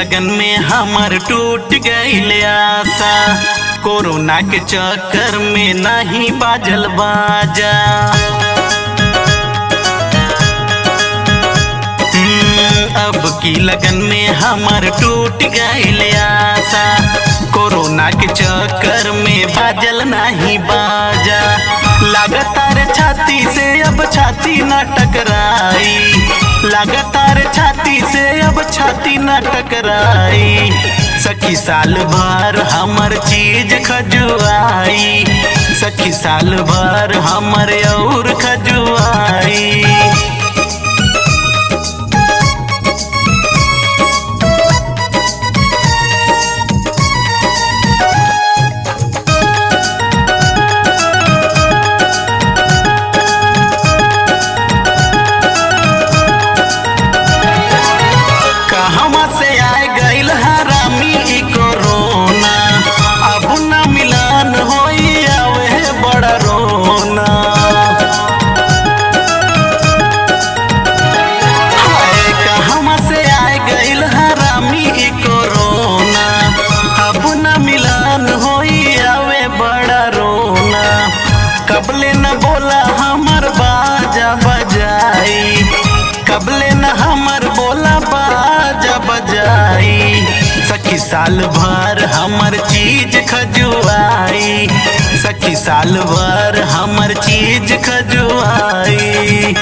लगन में हमर टूट गईल आशा कोरोना के चक्कर में नहीं बाजल बाजा हम्म, अब की लगन में हमर टूट गईल आशा कोरोना के चक्कर में बाजल नहीं बाजा लगातार छाती से अब छाती न टकराई लगातार छाती से अब छाती न टकराई सखी साल भर हमर चीज खजुआई सखी साल भर हमर और खजुआई कहवा से आए गईल हरामी ई कोरोना अब न मिलन होई आवे बड़ा रोना हाय कहवा से आए गईल हरामी ई कोरोना अब न मिलन होई आवे बड़ा रोना कबले न बोला हमर बाजा बजाई कबले न हमर बोला बाजा बजाई सखी साल भर हमर चीज खजुआई सखी साल भर हमर चीज खजुआई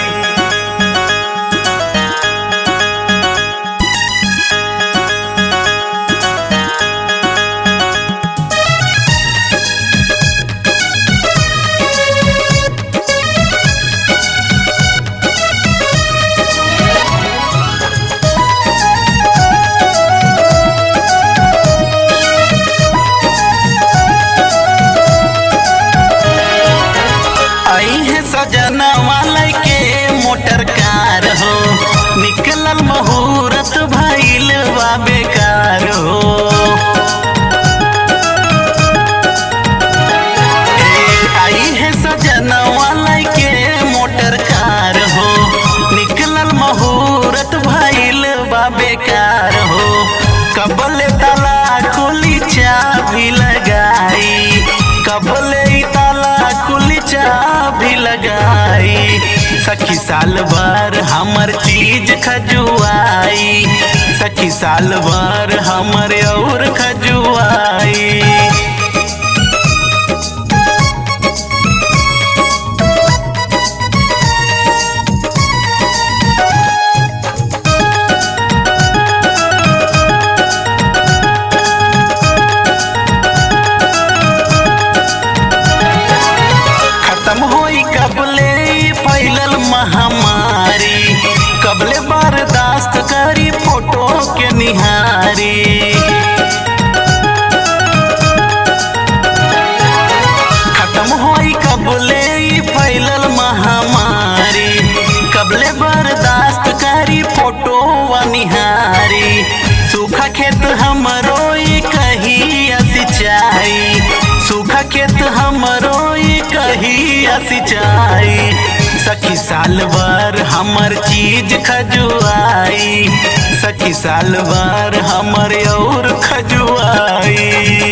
आई है सजना वाले के मोटर कार हो निकलल मुहूर्त भइल बा बेकार हो ए, आई है सजना वाले के मोटर कार हो निकलल मुहूर्त भइल बा बेकार हो कबले ताला खुली चाबी लगाई कबले ई ताला खुली चाबी लगाई सखी साल भर हमर चीज खजुआई सखी साल भर हमर और खजुआई खत्म होई कबले ई फैलल महामारी कबले बर्दाश्त करी फोटो के निहारी खत्म होई कबले ई फैलल महामारी कबले बर्दाश्त करी फोटो व निहारी सूखा खेत हमरो ई कही सिंचाई सूखा खेत हमरो ई कही सिंचाई सखी साल भर हमर चीज खजुआई सखी साल भर हमर और खजुआई